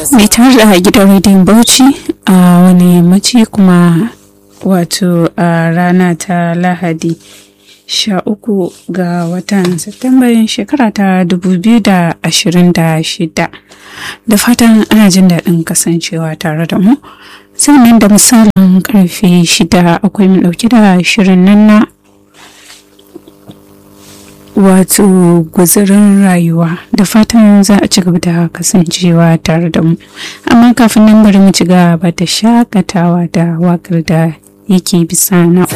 mai tare da gidan rediyon bauchi a wani yammaci kuma wato a rana ta lahadi sha uku ga watan Satumban shekara ta 2026 da fatan ana jin daɗin kasancewa tare da mu sannan da misalin karfe shida akwai mu ɗauki da shirin nan na wato guzurin rayuwa da fatan za a ci gaba da kasancewa tare da mu amma kafin nan bari mu ci gaba da shakatawa da wakar da yake bisa na